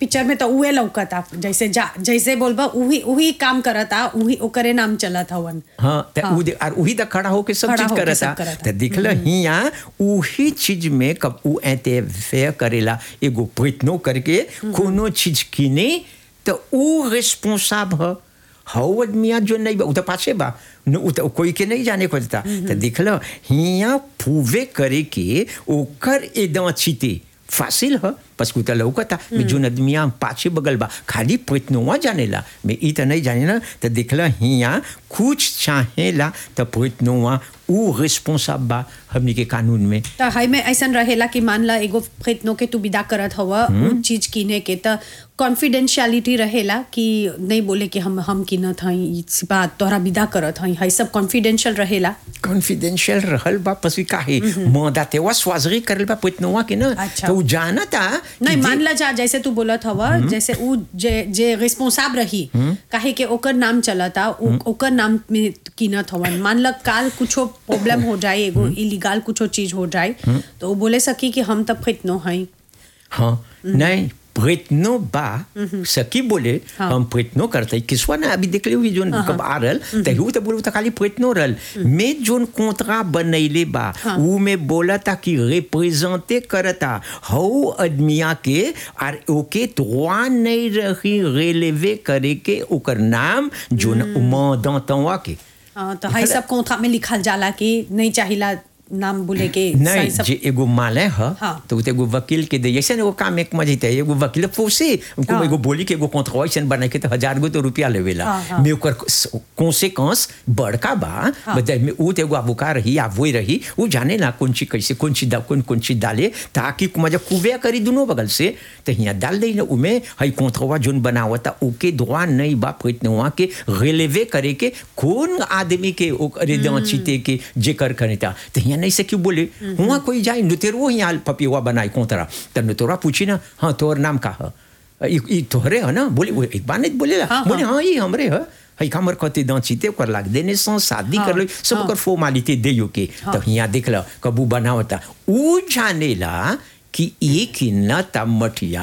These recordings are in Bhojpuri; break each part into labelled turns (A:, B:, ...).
A: पिक्चर में तो उहे लौकता जैसे जा जैसे बोलबा उही उही काम करता उही ओकरे नाम चलत हवन
B: हाँ त उ दे- और उही त खड़ा होके सब
A: खड़ा
B: चीज
A: होके
B: करता
A: सब करता।
B: त देखल हिया उही चीज में कब उ इंटरफेयर करेला एगो प्रयत्नो करके कोनो चीज किने त उ रिस्पांसिबल ह हौ आदमिया जो नहीं बा उ त पाछे बा न उ त कोई के नहीं जाने खोजता त देखल हिया पूवे करे के ओकर एदा छिते फासिल ह पसकु त लौकता में जोन आदमिया पाछे बगल बा खाली प्रयत्नवा जानेला में ई त नहीं जानेला त देखला हिया कुछ चाहेला त प्रयत्नवा उ रिस्पांसिबल बा हमनी के कानून में
A: त हाई में ऐसन रहेला कि मान ला एगो प्रयत्नों के तू विदा करत हव उ चीज किने के त कॉन्फिडेंशियलिटी रहेला कि नहीं बोले कि हम हम किनत हई ई बात तोहरा विदा करत हई हई सब कॉन्फिडेंशियल रहेला
B: कॉन्फिडेंशियल रहल बा पस काहे मदा तेवा स्वाजरी करल बा प्रयत्नवा के ना
A: अच्छा।
B: तो उ जानता कि
A: नहीं
B: जे-
A: मान ला जा जैसे तू बोलत हव जैसे उ जे जे रिस्पांसिबल रही काहे के ओकर नाम चलता उ- ओकर नाम में कीनत हवन मान ला काल कुछो प्रॉब्लम हो जाए एगो इलीगल कुछो चीज हो जाए तो वो बोले सकी कि हम तब खितनो हई
B: हाँ नहीं प्रयत्नो बा सकी बोले
A: हाँ।
B: हम प्रयत्नो करते किसवा ना अभी देख ली जोन कब आ रहल तहु तो बोलू तो खाली प्रयत्नो रहल में जोन कोंतरा बनैले बा उ में बोला था कि रिप्रेजेंटे करता हौ आदमिया के और ओके droit नहीं रही रेलेवे करे के ओकर नाम जोन मदतवा के
A: हाँ, तो हई सब कोंथा में लिखल जाला कि नहीं चाहिला नाम बोले के
B: नहीं
A: सही सब
B: जे एगो माले ह
A: हाँ।
B: तो उ त एगो वकील के दे ऐसे एगो काम एक मजे ते एगो वकील फोसे उनको
A: हाँ।
B: एगो बोली के एगो कॉन्ट्रैक्शन बना के तो हजार गो तो रुपया लेवेला
A: हाँ, हाँ।
B: में ओकर कॉन्सिक्वेंस बड़का बा बता में उ त एगो अबुका रही या वही रही उ जाने ना कौन चीज कैसे कौन चीज दा- कौन कौन चीज डाले ताकि मजा कुवे करी दोनों बगल से तो यहाँ डाल दे ना उमे हई कॉन्ट्रवा जोन बनावता ओके दुआ नहीं बा प्रयत्नवा के रिलेवे करे के कौन आदमी के ओकरे दांचीते के जेकर करेता तो यहाँ नहीं से क्यों बोले वहाँ कोई जाए नुतेरो यहाँ पपिवा बनाए कोंतरा तो नुतरा पूछी ना हाँ तोर नाम का है ई ई तोहरे है ना बोले वो एक बार नहीं बोलेला
A: हाँ,
B: बोले
A: हाँ।
B: हाँ ये हमरे है हई हमर कते दांचीते ओकर लाग देने सं शादी
A: हाँ,
B: कर लो सब
A: हाँ।
B: ओकर फॉर्मालिटी देयो के तो यहाँ देख लो कबू बनावता उ जानेला कि एक न ता मटिया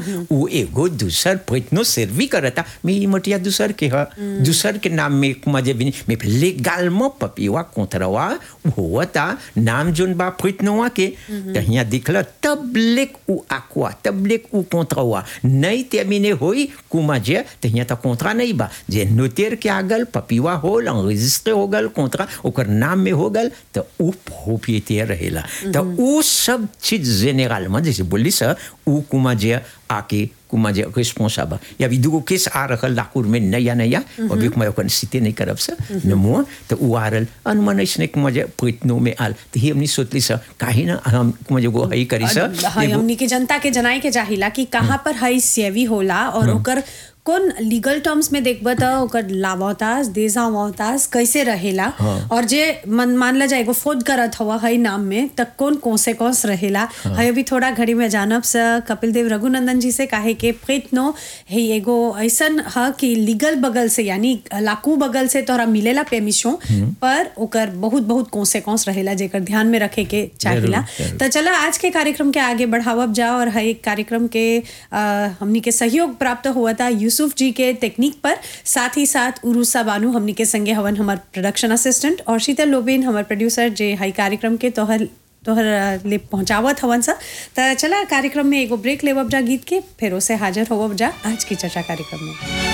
B: उ एगो दूसर प्रयत्नो सर्वी करता मैं ये मटिया दूसर के है दूसर के नाम में मजे भी नहीं मैं लेगाल में पपिवा कोंतरवा होता नाम जोन बा प्रयत्नवा के तो यहाँ दिखला तब लेक उ आकुआ तब लेक उ कोंतरवा नहीं तेमिने होई कुमा जे तो यहाँ तक कोंतरा नहीं बा जे नोतेर के आगल पपिवा होल रजिस्टर हो गल कोंतरा ओकर नाम में हो गल तो उ प्रोप्रिएटर रहेला तो उ सब चीज जेनरल में जैसे बोली सा उ कुमा जे आके कुमा जे रिस्पॉन्सिबल या भी दुगो केस आ रखल लाकुर में नया नया अभी कुमा ओकर सीते नहीं करब सा नमो तो उ आ रहल अनुमान ऐसने कुमा जे प्रयत्नों में आल तो ही हमनी सोचली सा काहे ना हम कुमा जे गो हई करी सा
A: हई हमनी के जनता के जनाए के चाहिला कि कहाँ पर हई सेवी होला और ओकर कौन लीगल टर्म्स में देखब त ओकर लावतास देजावतास कैसे रहेला
B: हाँ।
A: और जे मन मान ला जाए एगो फोद करत हवा हई नाम में त कौन कॉन्सिक्वेंस रहेला हई अभी थोड़ा घड़ी में जानब स कपिल देव रघुनंदन जी से काहे के प्रयत्नो है एगो ऐसन ह कि लीगल बगल से यानी लाकू बगल से तोहरा मिलेला पेमिशो पर ओकर बहुत बहुत कॉन्सिक्वेंस रहेला जेकर ध्यान में रखे के चाहिला
B: जरूर।
A: तो चला आज के कार्यक्रम के आगे बढ़ावब जा और हर एक कार्यक्रम के अ, हमनी के सहयोग प्राप्त हुआ था यूसुफ जी के टेक्निक पर साथ ही साथ उरुसा बानू हमनी के संगे हवन हमार प्रोडक्शन असिस्टेंट और शीतल लोबेन हमार प्रोड्यूसर जे हई कार्यक्रम के तोहर तोहर अ, ले पहुंचावत हवन सा तो चला कार्यक्रम में एगो ब्रेक लेवब जा गीत के फिर उसे हाजिर होवब जा आज की चर्चा कार्यक्रम में